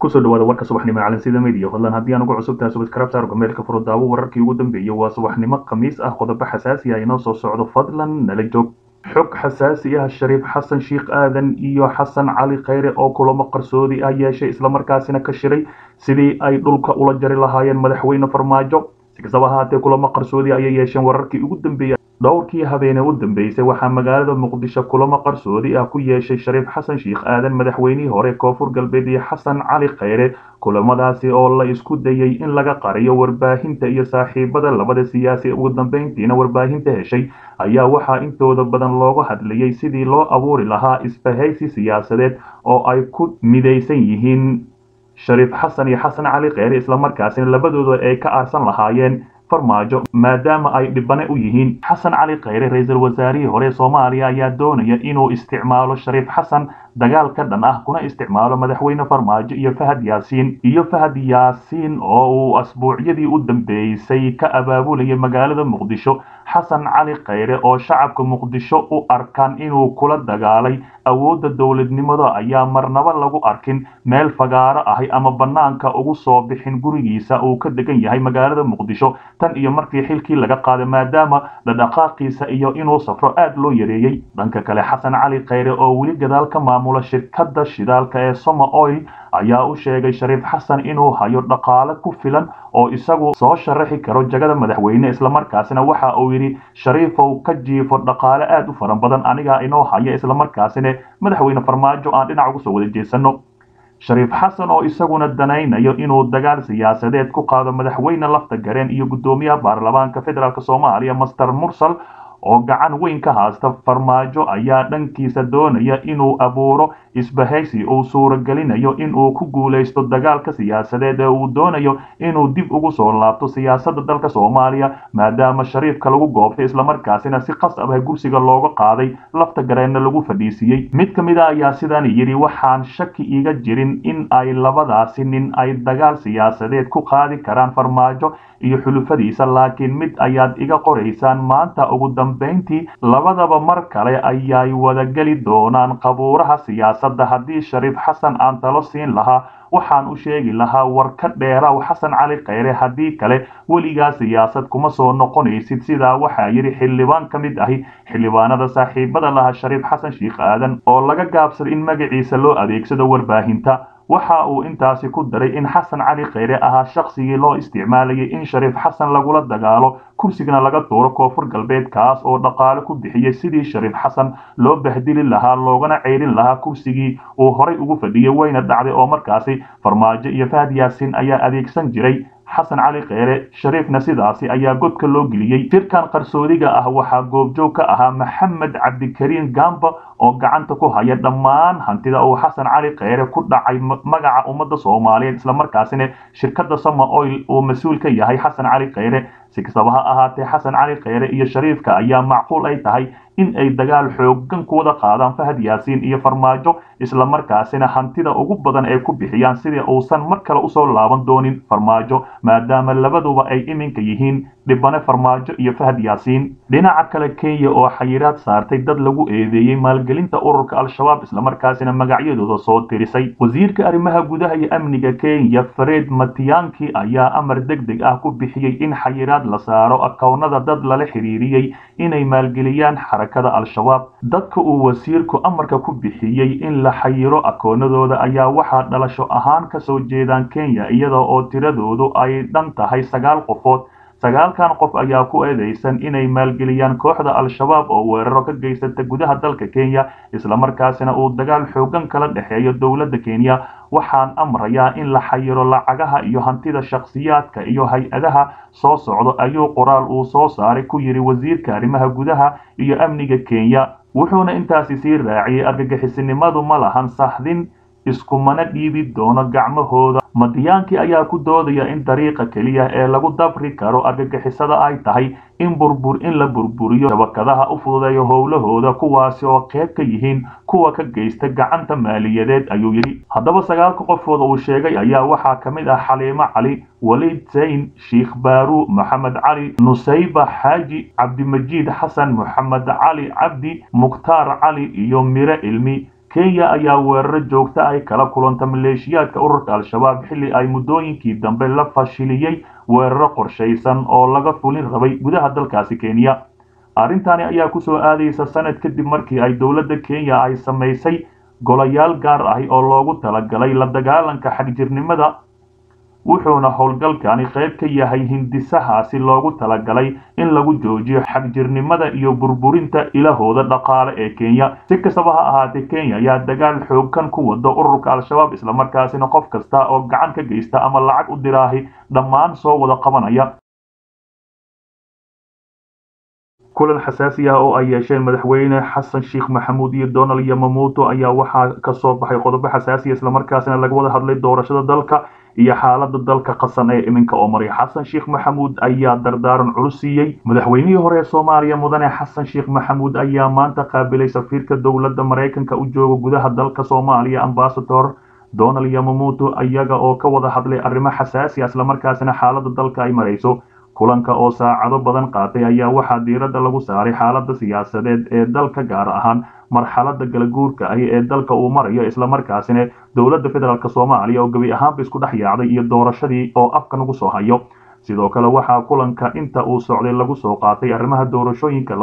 kusoo dhawaada warka subaxnimo calansida media fadlan haddii aan ugu cusub tahay subscribe saar gameelka furo daawo wararkii ugu dambeeyay waa subaxnimo khamiis ah qodobo xasaasi ah inoo soo socdo fadlan nala joog xog xasaasi ah shariif xasan sheikh aadan iyo xasan cali khayre oo kulamo qarsoodi ah yeeshay islamarkaasina ka shiray sidii ay dhulka ula jari lahaayeen madaxweyne farmaajo si kastaba ahaatee kulamo qarsoodi ayay yeesheen wararkii ugu dambeeyay dhowrkii habeene u dambeysay waxaa magaalada muqdisho kulamo qarsoodi ah ku yeeshay shariif xasan sheikh aadan madaxweynihii hore koonfur galbeed iyo xasan cali khayre kulamadaasi oo la isku dayay in laga qariyo warbaahinta iyo saaxiibada labada siyaasi ugu dambeyntiina warbaahinta heshay ayaa waxaa intooda badan looga hadlayay sidii loo abuuri lahaa isbahaysi siyaasadeed oo ay ku midaysan yihiin shariif xasan iyo xasan cali kheyre islamarkaasina labadooda ay ka aarsan lahaayeen farmaajo maadaama ay dhibane u yihiin xasan cali kheyre ra-iisul wasaarihii hore soomaaliya ayaa doonaya inuu isticmaalo shariif xasan dagaal ka dhan ah kuna isticmaalo madaxweyne farmaajo iyo fahad yaasiin iyo fahad yaasiin oo uu asbuucyadii u dambeysay ka abaabulayay magaalada muqdisho xasan cali kheyre oo shacabka muqdisho u arkaan inuu kula dagaalay awoodda dowladnimada ayaa marnaba lagu arkin meel fagaaro ahi ama bannaanka ugu soo bixin gurigiisa uu ka degan yahay magaalada muqdisho tan iyo markii xilkii laga qaaday maadaama dhadhaqaaqiisa iyo inuu safro aad loo yareeyey dhanka kale xasan cali kheyre oo weli gadaal ka maamula shirkadda shidaalka ee soma oil ayaa u sheegay shariif xasan inuu hayo dhaqaale ku filan oo isagu soo sharaxi karo jagada madaxweyne islamarkaasina waxa uu yidhi shariifow ka jiifo dhaqaale aad u fara badan anigaa inoo haya islamarkaasina madaxweyne farmaajo aan dhinac ugu soo wada jeesano shariif xasan oo isaguna danaynayo inuu dagaal siyaasadeed ku qaado madaxweyne lafta gareen iyo guddoomiyaha baarlamaanka federaalk soomaaliya master mursal oo gacan weyn ka haasta farmaajo ayaa dhankiisa doonaya inuu abuuro isbahaysi uu suuragelinayo inuu ku guulaysto dagaalka siyaasadeed ee uu doonayo inuu dib ugu soo laabto siyaasadda dalka soomaaliya maadaama shariifka lagu goobtay islamarkaasina si qasab ah gursiga looga qaaday lafta gareenna lagu fadhiisiiyey mid ka mid a ayaa sidan yidhi waxaan shaki iga jirin in ay labadaasi nin ay dagaal siyaasadeed ku qaadi karaan farmaajo iyo xulufadiisa laakiin mid ayaad iga qoraysaan maanta ugu dambayntii labadaba mar kale ayay wadageli doonaan qabuuraha siyaasadda haddii shariif xasan aan talo siin lahaa waxaan u sheegi lahaa war ka dheeraw xasan cali kheyre haddii kale weligaa siyaasad kuma soo noqonaysid sidaa waxaa yidhi xildhibaan ka mid ahi xildhibaanada saaxiibada laha shariif xasan sheikh aadan oo laga gaabsada in magaciisa loo adeegsado warbaahinta waxa uu intaasi ku daray in xasan cali kheyre ahaa shaqsigii loo isticmaalayay in shariif xasan lagula dagaalo kursigana laga tuuro koonfur galbeed kaas oo dhaqaale ku bixiyey sidii shariif xasan loo bahdili lahaa loogana ceyrin lahaa kursigii uu horay ugu fadhiyey wayna dhacday oo markaasi farmaajo iyo fahad yaasiin ayaa adeegsan jiray xasan cali kheyre shariifna sidaasi ayaa godka loo geliyey shirkan qarsoodiga ah waxaa goobjoog ka ahaa maxamed cabdikariin gamba oo gacanta ku haya dhammaan hantida uu xasan cali kheyre ku dhacay magaca ummadda soomaaliyeed islamarkaasina shirkadda sama oil uu mas-uul ka yahay xasan cali kheyre si kastaba ha ahaatee xasan cali kheyre iyo shariifka ayaa macquul ay tahay in ay dagaal xoogan ku wada qaadaan fahad yaasiin iyo farmaajo islamarkaasina hantida ugu badan ay ku bixiyaan sidii uusan mar kale usoo laaban doonin farmaajo maadaama labaduba ay iminka yihiin dhibane farmaajo iyo fahad yaasiin dhinaca kale kenya oo xayiraad saartay dad lagu eedeeyey maalgelinta ururka al-shabaab islamarkaasina magacyadooda soo tirisay wasiirka arrimaha gudaha iyo amniga kenya fared matiyanki ayaa amar deg deg ah ku bixiyey in xayiraad la saaro akownada dad lala xiriiriyey inay maalgeliyaan xarakada al-shabaab dadka uu wasiirku amarka ku bixiyey in la xayiro akoonadooda ayaa waxaa dhalasho ahaan kasoo jeedaan kenya iyada oo tiradoodu ay dhan tahay sagaal qofood sagaalkan qof ayaa ku eedeysan inay maalgeliyaan kooxda al-shabaab oo weeraro ka geysata gudaha dalka kenya islamarkaasina uu dagaal xoogan kala dhexeeyo dowladda kenya waxaan amrayaa in la xayiro lacagaha iyo hantida shakhsiyaadka iyo hay-adaha soo socdo ayuu qoraal uu soo saaray ku yidhi wasiirka arrimaha gudaha iyo amniga kenya wuxuuna intaasi sii raaciyey argagixisinimadu ma lahan sahdin iskumana dhiibi doono gacmahooda madiyaankii ayaa ku doodaya in dariiqa keliya ee lagu dabri karo argagixisada ay tahay in burbur in la burburiyo shabakadaha u fududeeyo howlahooda kuwaasi oo qayb ka yihiin kuwa ka geysta gacanta maaliyadeed ayuu yidhi haddaba sagaalka qofood uu sheegay ayaa waxaa ka mid ah xaliimo cali waliid zayn sheikh baaru maxamed cali nusayba xaaji cabdimajiid xasan moxamed cali cabdi mukhtaar cali iyo mire ilmi kenya ayaa weeraro joogta ay kala kulanta maleeshiyaadka ururka al-shabaab xilli ay muddooyinkii dambe la fashiliyey weeraro qorshaysan oo laga fulin rabay gudaha dalkaasi kenya arrintani ayaa kusoo aadaysa sanad kadib markii ay dowladda kenya ay samaysay golayaal gaar ahi oo loogu talagalay la dagaalanka xagjirnimada wuxuuna howlgalkani qayb ka yahay hindisahaasi loogu talagalay in lagu joojiyo xagjirnimada iyo burburinta ilahooda dhaqaale ee kenya si kastaba ha ahaatee kenya ayaa dagaal xooggan ku wada ururka al-shabaab islamarkaasina qof kasta oo gacan ka geysta ama lacag u diraahi dhammaan soo wada qabanaya kulan xasaasi ah oo ay yeesheen madaxweyne xasan sheekh maxamuud iyo donald yamamuuto ayaa waxaa kasoo baxay qodobo xasaasiya islamarkaasina laga wada hadlay doorashada dalka iyo xaalada dalka qasan ee iminka oo maray xasan sheekh maxamuud ayaa dardaaran culus siiyey madaxweynihii hore ee soomaaliya mudane xasan sheekh maxamuud ayaa maanta qaabilay safiirka dowladda maraykanka u jooga gudaha dalka soomaaliya ambasador donald yamamuuto iyaga oo ka wada hadlay arrimo xasaasi ah islamarkaasina xaalada dalka ay marayso kulanka oo saacado badan qaatay ayaa waxaa diiradda lagu saaray xaalada siyaasadeed ee dalka gaar ahaan marxalada galaguurka ahi ee dalka uu marayo islamarkaasina dowladda federaalk soomaaliya oo gebi ahaanba isku dhex yaacday iyo doorashadii oo afka nagu soo hayo sidoo kale waxaa kulanka inta uu socday lagu soo qaatay arrimaha doorashooyinka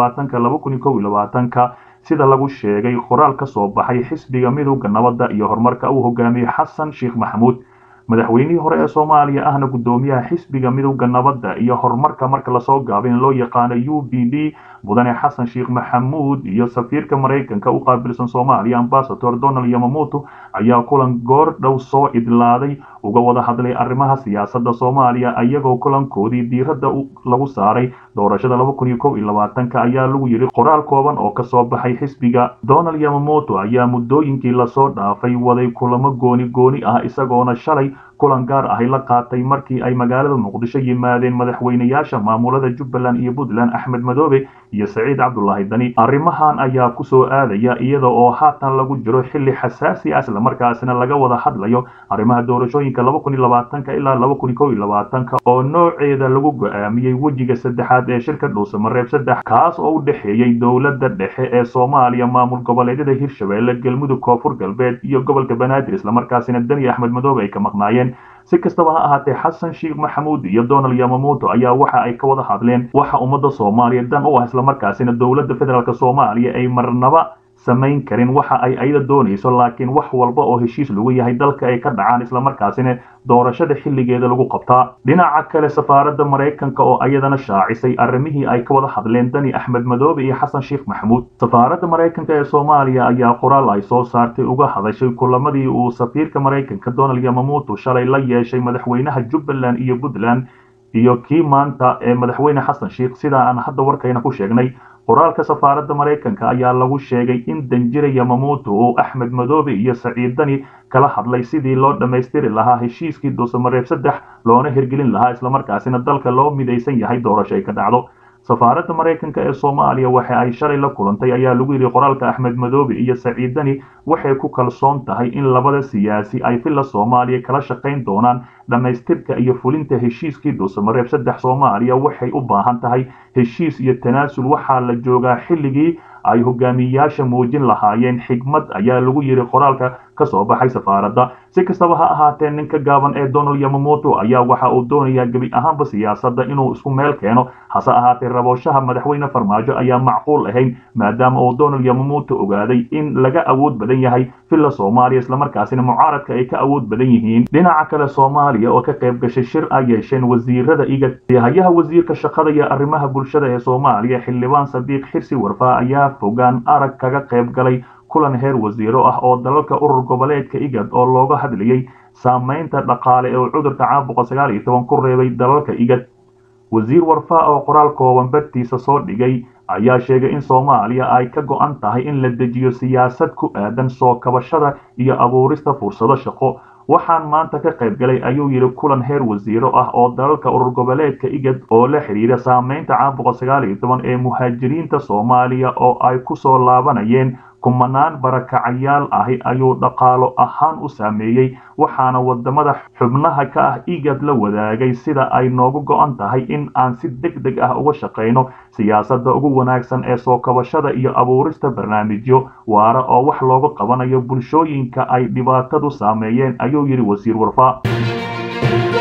ka sida lagu sheegay qoraal ka soo baxay xisbiga midowda nabadda iyo horumarka uu hogaamiyey xasan sheekh maxamuud madaxweynihii hore ee soomaaliya ahna guddoomiyaha xisbiga midowda nabadda iyo horumarka marka lasoo gaabin loo yaqaano u b d mudane xasan sheekh maxamuud iyo safiirka maraykanka u qaabilsan soomaaliya ambasador donald yamamuuto ayaa kulan goor dhow soo idlaaday uga wada hadlay arrimaha siyaasadda soomaaliya iyagoo kulankoodii diiradda lagu saaray doorashada ayaa lagu yidhi qoraal kooban oo kasoo baxay xisbiga donald yamamuuto ayaa muddooyinkii lasoo dhaafay waday kulamo gooni gooni ah isagoona shalay kulan gaar ahi la qaatay markii ay magaalada muqdisho yimaadeen madaxweynayaasha maamulada jubbaland iyo puntland axmed madoobe iyo saciid cabdulaahi dani arrimahan ayaa kusoo aadaya iyada oo haatan lagu jiro xilli xasaasi ah islamarkaasina laga wada hadlayo arrimaha doorashooyinka ilaa oo nooceeda lagu go-aamiyey wejiga saddexaad ee shirka dhuusamareeb saddex kaas oo u dhexeeyey dowladda dhexe ee soomaaliya maamul goboleedyada hirshabeelle galmudug koonfur galbeed iyo gobolka banaadir islamarkaasina dani axmed madoobe ay ka maqnaayeen si kastaba ha ahaatee xasan sheekh maxamuud iyo donald yamamuuto ayaa waxa ay ka wada hadleen waxa ummadda soomaaliya dan u ah islamarkaasina dowladda federaalk soomaaliya ay marnaba samayn karin waxa ay ayada doonayso laakiin wax walba oo heshiis lagu yahay dalka ay ka dhacaan islamarkaasina doorashada xilligeeda lagu qabtaa dhinaca kale safaaradda maraykanka oo ayadana shaacisay arrimihii ay ka wada hadleen dani axmed madoobe iyo xasan sheekh maxamuud safaaradda maraykanka ee soomaaliya ayaa qoraal ay soo saartay uga hadashay kulamadii uu safiirka maraykanka donald yamamuuto shalay la yeeshay madaxweynaha jubbaland iyo puntland iyo kii maanta ee madaxweyne xasan sheekh sida aan hadda warkayna ku sheegnay qoraalka safaaradda maraykanka ayaa lagu sheegay in danjira yamamuuto uu axmed madoobe iyo saciid dani kala hadlay sidii loo dhammaystiri lahaa heshiiskii dhuusamareeb saddex loona hirgelin lahaa islamarkaasina dalka loo midaysan yahay doorasho ay ka dhacdo safaaradda maraykanka ee soomaaliya waxa ay shalay la kulantay ayaa lagu yidhi qoraalka axmed madoobe iyo saciid dani waxay ku kalsoon tahay in labada siyaasi ay villa soomaaliya kala shaqayn doonaan dhammaystirka iyo fulinta heshiiskii dhuusamareeb saddex soomaaliya waxay u baahan tahay heshiis iyo tanaasul waxaa la joogaa xilligii ay hogaamiyayaasha muujin lahaayeen xigmad ayaa lagu yidhi qoraalka ka soo baxay safaaradda si kastaba ha ahaatee ninka gaaban ee donald yamamuuto ayaa waxa uu doonayaa gebi ahaanba siyaasadda inuu isku meel keeno hase ahaatee rabooshaha madaxweyne farmaajo ayaa macquul ahayn maadaama uu donald yamamuuto ogaaday in laga awood badan yahay villa soomaaliya islamarkaasina mucaaradka ay ka awood badan yihiin dhinaca kale soomaaliya oo ka qayb gashay shir ay yeesheen wasiirada igad hayaha wasiirka shaqada iyo arrimaha bulshada ee soomaaliya xildhibaan sadiiq xirsi warfaa ayaa fogaan arag kaga qayb galay kulan heer wasiiro ah oo dalalka urur goboleedka igad oo looga hadlayay saamaynta dhaqaale ee uu cudurka caabuqa sagaal iyo toban ku reebay dalalka igad wasiir warfaa oo qoraal kooban bartiisa soo dhigay ayaa sheegay in soomaaliya ay ka go-an tahay in la dejiyo siyaasad ku aadan soo kabashada iyo abuurista fursado shaqo waxaan maanta ka qayb galay ayuu yidhi kulan heer wasiiro ah oo dalalka urur goboleedka igad oo la xidhiira saamaynta caabuqa sagaal iyo toban ee muhaajiriinta soomaaliya oo ay ku soo laabanayeen kumanaan barakacayaal ahi ayuu dhaqaalo ahaan u saameeyey waxaana wadamada xubnaha ka ah igad la wadaagay sida ay noogu go-an tahay in aan si deg deg ah uga shaqayno siyaasadda ugu wanaagsan ee soo kabashada iyo abuurista barnaamijyo waara oo wax looga qabanayo bulshooyinka ay dhibaatadu saameeyeen ayuu yidhi wasiir warfaa